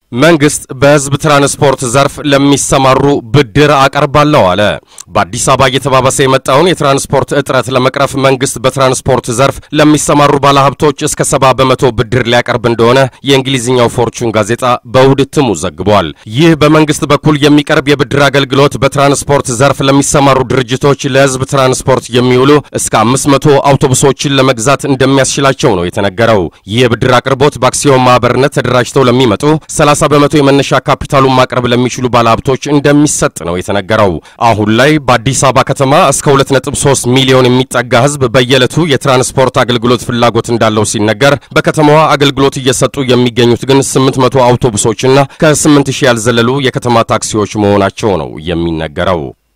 መንግስት በህዝብ ትራንስፖርት ዘርፍ ለሚሰማሩ ብድር አቀርባለሁ አለ። በአዲስ አበባ እየተባባሰ የመጣውን የትራንስፖርት እጥረት ለመቅረፍ መንግስት በትራንስፖርት ዘርፍ ለሚሰማሩ ባለሀብቶች እስከ ሰባ በመቶ ብድር ሊያቀርብ እንደሆነ የእንግሊዝኛው ፎርቹን ጋዜጣ በእሁድ እትሙ ዘግቧል። ይህ በመንግስት በኩል የሚቀርብ የብድር አገልግሎት በትራንስፖርት ዘርፍ ለሚሰማሩ ድርጅቶች ለህዝብ ትራንስፖርት የሚውሉ እስከ አምስት መቶ አውቶቡሶችን ለመግዛት እንደሚያስችላቸው ነው የተነገረው። ይህ የብድር አቅርቦት በአክሲዮን ማህበርነት ተደራጅተው ለሚመጡ 30 በመቶ የመነሻ ካፒታሉን ማቅረብ ለሚችሉ ባለሀብቶች እንደሚሰጥ ነው የተነገረው። አሁን ላይ በአዲስ አበባ ከተማ እስከ 2.3 ሚሊዮን የሚጠጋ ህዝብ በየዕለቱ የትራንስፖርት አገልግሎት ፍላጎት እንዳለው ሲነገር በከተማዋ አገልግሎት እየሰጡ የሚገኙት ግን 800 አውቶቡሶችና ከ8000 ያልዘለሉ የከተማ ታክሲዎች መሆናቸው ነው የሚነገረው።